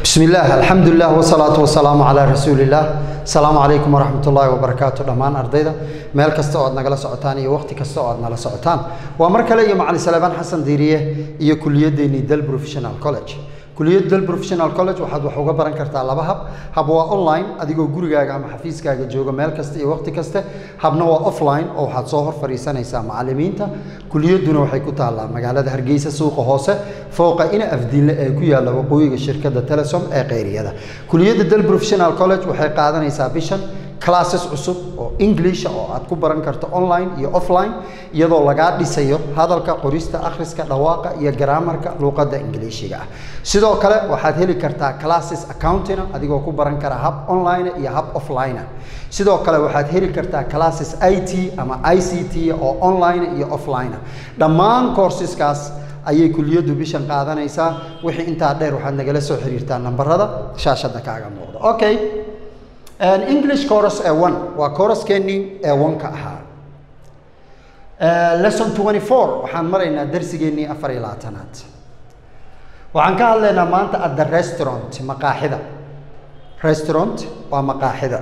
بسم الله الحمد لله والصلاة والسلام على رسول الله السلام عليكم ورحمة الله وبركاته دمان أرضيدا meel kasta oo aad nagala socotaan iyo waqti kasta oo aad nala socotaan waa mar kale iyo macalin salebaan xasan diiriye iyo kuliyadeennii del professional college kuliyadda del professional college waxaad wax uga baran kartaa laba hab hab waa online adigoo gurigaaga ama xafiiskaaga jooga meel kasta iyo waqti kaste habna waa offline oo waxaad soo hor fadhiisanaysaa macalimiinta kuliyadduna waxay ku taallaa magaalada hargeysa suuqa hoose fooqa ina afdiinle ee ku yaalla waqooyiga shirkadda telesom ee qayriyada kuliyadda del professional college waxay qaadanaysaa bishan classes cusub oo english oo aad ku baran karto online iyo offline iyadoo lagaa dhisayo hadalka qorista akhriska dhawaaqa iyo garaamarka luuqadda ingiliishiga ah sidoo kale waxaad heli kartaa classes accountina adigoo ku baran kara hab online iyo hab offline sidoo kale waxaad heli kartaa classes i t ama i c t oo online iyo offline dhammaan courseskaas ayay kuliyaddu bishan qaadanaysaa wixii intaa dheer waxaad nagala soo xiriirtaa nambarada shaashadda kaaga muuqda okay english chorus ee one waa choruskeennii ee one-ka ahaa lesson twenty four waxaan maraynaa darsigeennii afar iyo labaatanaad waxaan ka hadlaynaa maanta at the restaurant maqaaxida restaurant waa maqaaxida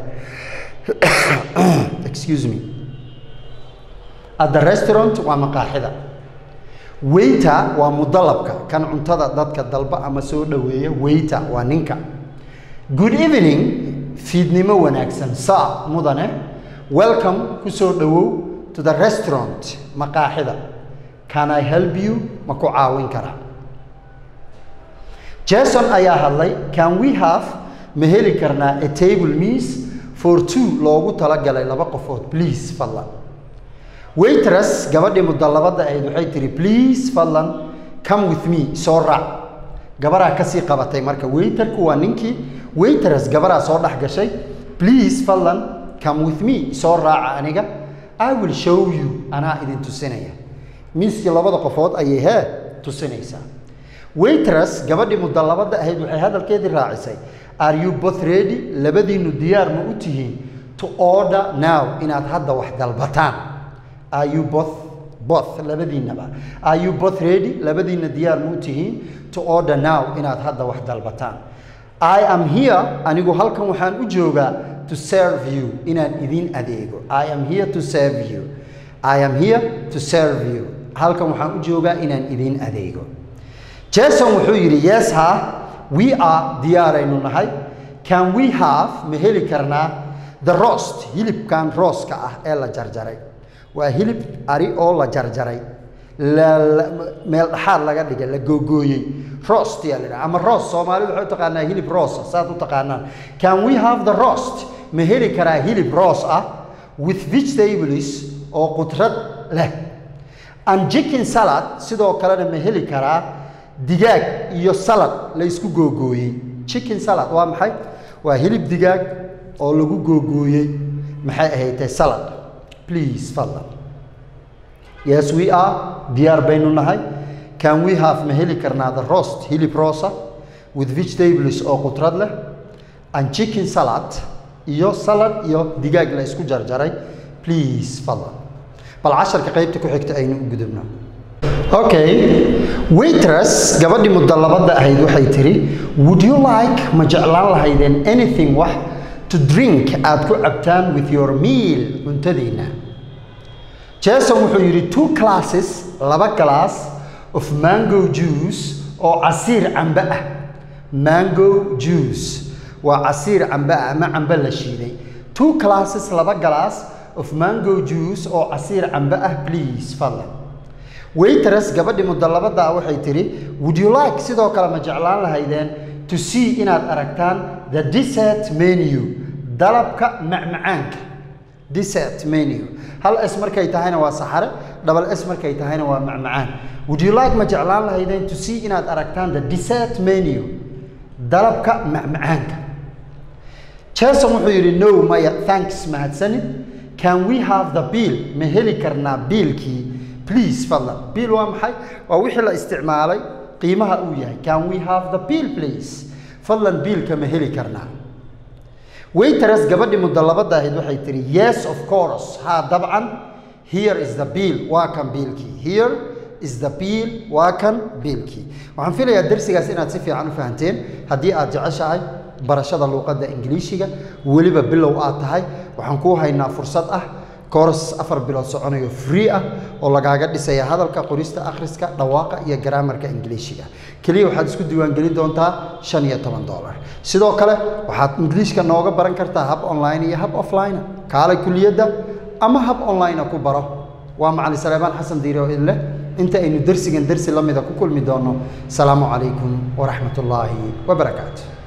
excuse me at the restaurant waa maqaaxida waiter waa mudalabka kan cuntada dadka dalba ama soo dhoweeya waiter waa ninka good evening fiidnimo wanaagsan saa mudane welcome ku soo dhowow to the restaurant maqaaxida can i help you ma ku caawin karaa jason ayaa hadlay can we have ma heli karnaa a table meas for two loogu talagalay laba qofood please fadlan waitress gabadhii mudallabadda ahayd waxay tihi please fadlan come with me soo raac gabaraa kasii qabatay marka waiterku waa ninkii waitress gabaraa soo dhex gashay please fadlan come with me soo raaca aniga i will show you anaa idin tusinaya miiskii labada qofood ayay hee tusinaysaa waitress gabadhii mudallabadda ahayd waxay hadalkeedii raacisay are you both ready labadiinnu diyaar ma u tihiin to order now inaad hadda wax dalbataan are you both both labadiinnaba are you both ready labadiinna diyaar ma u tihiin to order now inaad hadda wax dalbataan I am here anigu halkan waxaan u joogaa to serve you inaan idin adeego I am here to serve you I am here to serve you halkan waxaan u joogaa inaan idin adeego Jason wuxuu yidhi yes ha we are diyaaraynu nahay can we have ma heli karnaa the roast hilibkan rooska ah ee la jarjaray waa hilib ari oo la jarjaray meel dhaxaad laga dhigay la googooyey roast yaa la dhaha ama roast soomaalidu waxay u taqaanaa hilib roos saad u taqaanaan can we have the roast ma heli karaa hilib roos ah with vegetables oo qudrad leh and chicken salad sidoo kalena ma heli karaa digaag iyo salad la isku googooyey chicken salad waa maxay waa hilib digaag oo lagu googooyey maxay ahaydee salad please fadlan yes we are diyaar baynu nahay can we have ma heli karnaa the roast hilib roosa with vegetables oo qudrad leh and chicken salad iyo salad iyo digaag la isku jarjaray please fadlan bal casharka qaybta ku xigta aynu u gudubno okay waitress gabadhii mudallabadda ahayd waxay tiri would you like ma jeclaan lahaydeen anything wax to drink aad ku cabtaan with your meal cuntadiinna jason wuxuu yidhi two classes laba glass of mango juice oo casiir cambe ah mango juice waa casiir cambe ah ama cambe la shiiday two classes laba glass of mango juice oo casiir cambe ah please fadlan waitress gabadhii mudallabadda ah waxay tidhi would you like sidoo kale ma jeclaan lahaydeen to see inaad aragtaan the dessert menu dalabka macmacaanka dessert menu hal s markay tahayna waa saxare double s markay tahayna waa macmacaan would you like ma jeclaan lahaydeen to see inaad aragtaan the dessert menu dalabka macmacaanka jason wuxuu yidhi no maya thanks mahadsanid can we have the bill ma heli karnaa biilkii please fadlan biil waa maxay waa wixii la isticmaalay qiimaha uu yahay can we have the bill please fadlan biilka ma heli karnaa waitress gabadhii mudallabadda ahayd waxay tihi yes of course haa dabcan here is the bill waa kan biilkii here is the bill waa kan biilkii waxaan filayaa darsigaas inaad si fiican u fahanteen haddii aad jeceshahay barashada luuqadda ingiliishiga weliba bilow aad tahay waxaan kuu haynaa fursad ah koors afar bilood soconayo free ah oo lagaaga dhisaya hadalka qorista akhriska dhawaaqa iyo garaamarka ingiliishiga keliya waxaad isku diiwaangelin doontaa shan iyo toban dollar sidoo kale waxaad ingiliishka nooga baran kartaa hab online iyo hab offline kaalay kuliyadda ama hab online ku baro waa macalin saleebaan xasan diire oo idin leh inta aynu dersigan dersi la mida ku kulmi doono asalaamu calaykum waraxmat ullaahi wabarakaatu